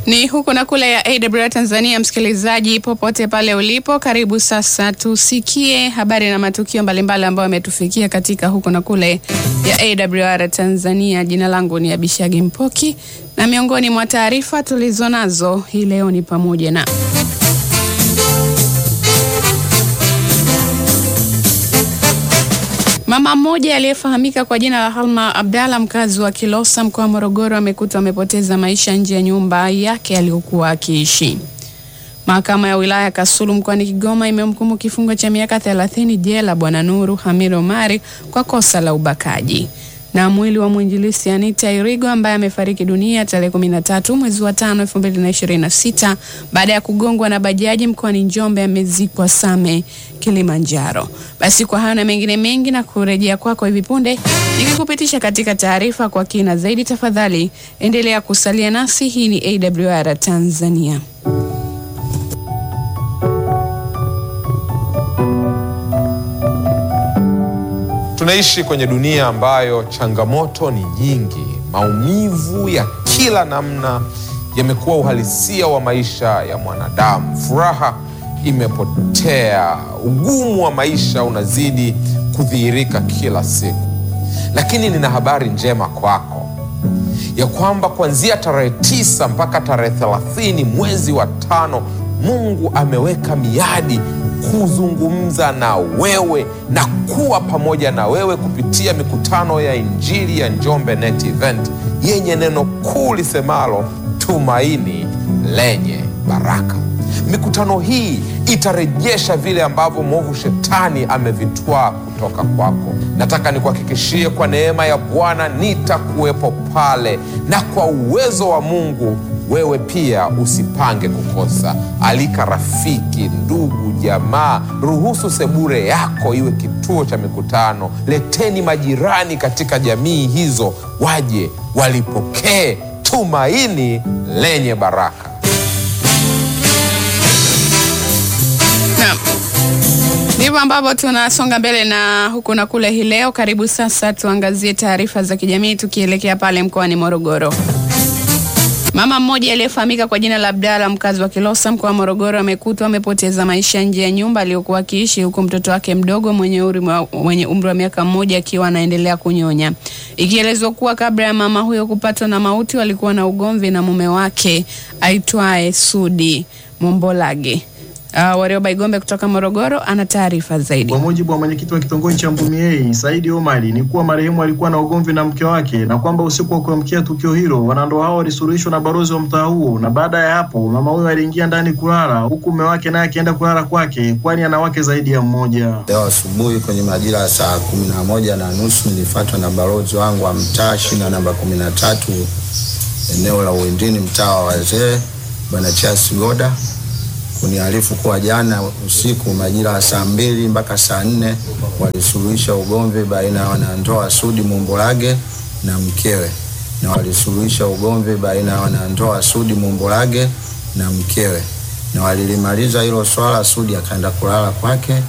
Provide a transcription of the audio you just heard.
Ni huku na kule ya AWR Tanzania. Msikilizaji popote pale ulipo, karibu sasa tusikie habari na matukio mbalimbali ambayo yametufikia katika huku na kule ya AWR Tanzania. Jina langu ni Abishagi Mpoki na miongoni mwa taarifa tulizonazo hii leo ni pamoja na Mama mmoja aliyefahamika kwa jina la Halma Abdalla mkazi wa Kilosa mkoa wa Morogoro amekutwa amepoteza maisha nje ya nyumba yake aliyokuwa akiishi. Mahakama ya wilaya ya Kasulu mkoani Kigoma imemhukumu kifungo cha miaka 30 jela Bwana Nuru Hamid Omari kwa kosa la ubakaji. Na mwili wa mwinjilisti Anita Irigo ambaye amefariki dunia tarehe 13 mwezi wa 5 2026 baada ya kugongwa na bajaji mkoani Njombe amezikwa Same Kilimanjaro. Basi kwa hayo na mengine mengi na kurejea kwako hivi punde nikikupitisha katika taarifa kwa kina zaidi, tafadhali endelea kusalia nasi. Hii ni AWR Tanzania. Tunaishi kwenye dunia ambayo changamoto ni nyingi. Maumivu ya kila namna yamekuwa uhalisia wa maisha ya mwanadamu. Furaha imepotea, ugumu wa maisha unazidi kudhihirika kila siku. Lakini nina habari njema kwako ya kwamba kuanzia tarehe tisa mpaka tarehe thelathini mwezi wa tano Mungu ameweka miadi kuzungumza na wewe na kuwa pamoja na wewe kupitia mikutano ya Injili ya Njombe Net Event yenye neno kuu lisemalo tumaini lenye baraka. Mikutano hii itarejesha vile ambavyo mwovu shetani amevitwaa kutoka kwako. Nataka nikuhakikishie kwa neema ya Bwana nitakuwepo pale, na kwa uwezo wa Mungu wewe pia usipange kukosa. Alika rafiki, ndugu, jamaa. Ruhusu sebure yako iwe kituo cha mikutano. Leteni majirani katika jamii hizo, waje walipokee tumaini lenye baraka. Naam. Ndivyo ambavyo tunasonga mbele na huku na kule hii leo. Karibu sasa tuangazie taarifa za kijamii tukielekea pale mkoani Morogoro. Mama mmoja aliyefahamika kwa jina la Abdalla mkazi wa Kilosa mkoa wa Morogoro amekutwa amepoteza maisha nje ya nyumba aliyokuwa akiishi huku mtoto wake mdogo mwenye umri mwenye umri wa miaka mmoja akiwa anaendelea kunyonya. Ikielezwa kuwa kabla ya mama huyo kupatwa na mauti walikuwa na ugomvi na mume wake aitwaye Sudi Mombolage. Uh, Warioba Igombe kutoka Morogoro ana taarifa zaidi. Kwa mujibu wa mwenyekiti wa kitongoji cha Mbumiei Saidi Omari ni kuwa marehemu alikuwa na ugomvi na mke wake na kwamba usiku wa kuamkia tukio hilo wanandoa hao walisuluhishwa na balozi wa mtaa huo, na baada ya hapo mama huyo aliingia ndani kulala huku mume wake naye akienda kulala kwake, kwani ana wake zaidi ya mmoja. Leo asubuhi kwenye majira ya saa kumi na moja na nusu nilifuatwa na balozi wangu wa mtaa shina namba kumi na tatu eneo la Uwindini, mtaa wa wazee, bwana Charles Goda kuniarifu kuwa jana usiku majira ya saa mbili mpaka saa nne walisuluhisha ugomvi baina ya wanandoa Sudi Mumbolage na mkewe, na walisuluhisha ugomvi baina ya wanandoa Sudi Mumbolage na mkewe, na walilimaliza hilo swala. Sudi akaenda kulala kwake